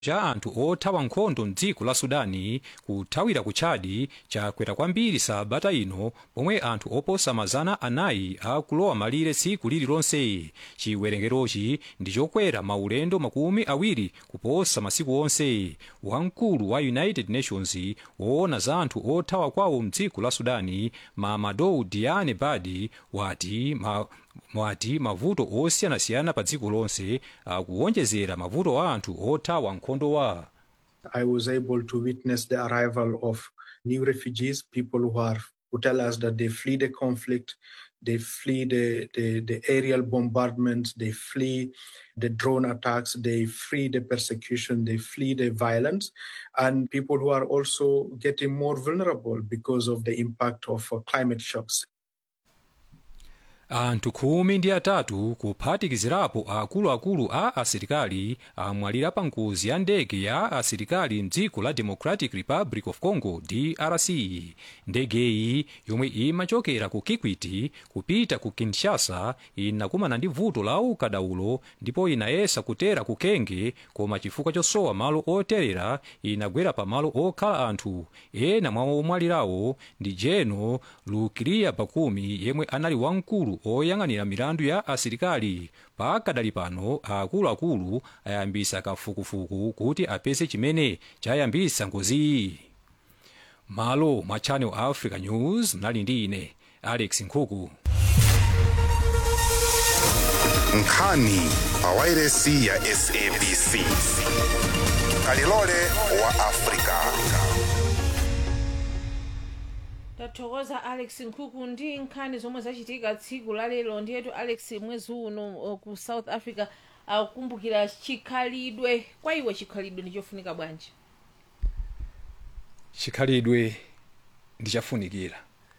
cha anthu othawa nkhondo mdziko la sudani kuthawira ku chadi chakwera kwambiri sabata ino pomwe anthu oposa mazana anayi akulowa malire tsiku lililonse chiwerengerochi ndi chokwera maulendo makumi awiri kuposa masiku onse wamkulu wa united nations woona za anthu othawa kwawo mdziko la sudani mamadou diane badi wati ma, mwati mavuto osiyanasiyana pa dziko lonse akuwonjezera mavuto a anthu othawa nkhondo wa I was able to witness the arrival of new refugees, people who are who tell us that they flee the conflict, they flee the, the, the aerial bombardments, they flee the drone attacks, they flee the persecution, they flee the violence, and people who are also getting more vulnerable because of the impact of uh, climate shocks. anthu khumi ndi atatu kuphatikizirapo akuluakulu a asilikali amwalira pa ngozi ya ndege ya asilikali mdziko la democratic republic of congo drc ndegeyi yomwe imachokera ku kikwiti kupita ku kinshasa inakumana ndi vuto la ukadaulo ndipo inayesa kutera ku kenge koma chifukwa chosowa malo oterera inagwera pa malo okhala anthu ena mwa omwalirawo ndi jeno lukiria bakumi yemwe anali wamkulu oyang'anira milandu ya asilikali pakadali pano akuluakulu ayambisa kafukufuku kuti apeze chimene chayambisa ngoziyi malo mwa channel africa news mnali ndi ine alex nkhuku nkhani pawairesi ya sabc kalilole wa afrika tathokoza alex nkhuku ndi nkhani zomwe zachitika tsiku la lero ndiyetu alex mwezi uno uh, ku south africa akukumbukira chikhalidwe kwa iwe chikhalidwe ndichofunika bwanji chikhalidwe ndichafunikira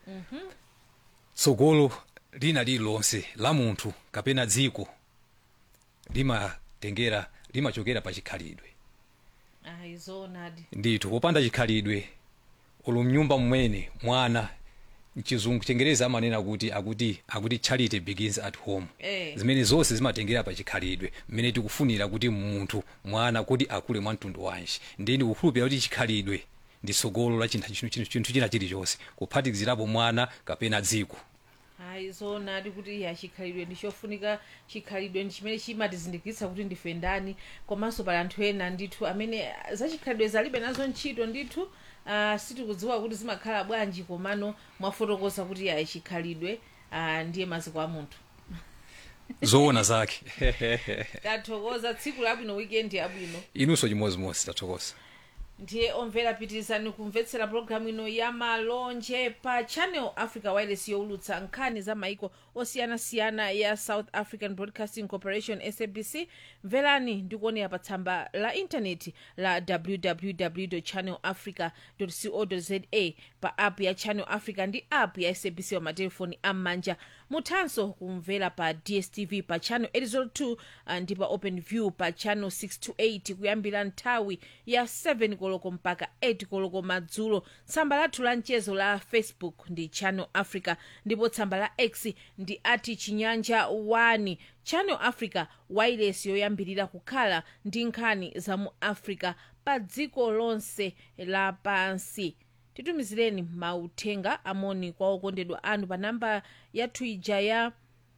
tsogolo lina lililonse la munthu kapena dziko limatengera limachokera pa chikhalidwe ayi zoonadi ndithu popanda chikhalidwe ulu mnyumba mmene mwana mchizungu chengereza amanena kuti akuti akuti charity begins at home Eh. zimene zonse zimatengera pa chikhalidwe mmene tikufunira kuti munthu mwana kuti akule mwa mtundu wanji ndeni kukhulupirira kuti chikhalidwe ndi tsogolo la chinthu chinthu- chinthu chinthu china chilichonse kuphatikizirapo mwana kapena dziko ayi zoonadi kuti ya chikhalidwe ndichofunika chikhalidwe ndi chimene chimatizindikitsa kuti ndife ndani komanso pali anthu ena ndithu amene ah, za chikhalidwe zalibe nazo ntchito ndithu uh, sitikudziwa kuti zimakhala bwanji komano mwafotokoza kuti ya chikhalidwe uh, ndiye maziko a munthu zoona zake tathokoza tsiku labwino weekend yabwino inunso chimozimozi tathokoza ndiye omvera pitirizani kumvetsera pologalamu ino ya malonje pa channel africa wireless yowulutsa nkhani za maiko osiyanasiyana ya south african broadcasting corporation sabc mverani ndikuonera pa tsamba la intaneti la www channel africa co za pa app ya channel africa ndi app ya sabc pa matelefoni am'manja muthanso kumvera pa dstv pa channel 802 ah, ndi pa open view pa channel 628 kuyambira nthawi ya 7 koloko mpaka 8 koloko madzulo tsamba lathu la mchezo la facebook ndi channel africa ndipo tsamba la x ndi ati chinyanja 1 channel africa wireless yoyambirira kukhala ndi nkhani za mu africa pa dziko lonse lapansi titumizireni mauthenga amoni kwa okondedwa anu pa namba yathu ija ya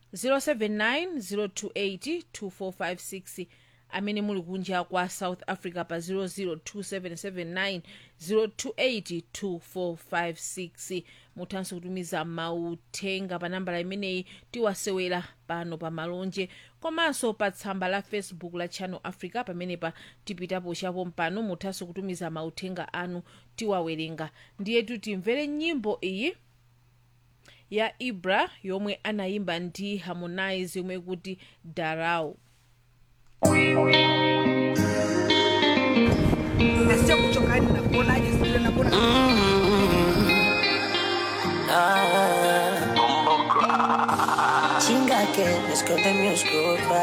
079 amene muli kunja kwa south africa pa 002779028 2456 muthanso kutumiza mauthenga pa nambala imeneyi tiwasewera pano pa malonje komanso pa tsamba la facebook la channel africa pamenepa tipitapo chapo mpano muthanso kutumiza mauthenga anu tiwawerenga ndiyetu timvere nyimbo iyi ya ibra yomwe anayimba ndi harmonize yomwe kuti darau nasikia kuchokani nakuonaje sijui nakuona Chinga que es que de mi oscuro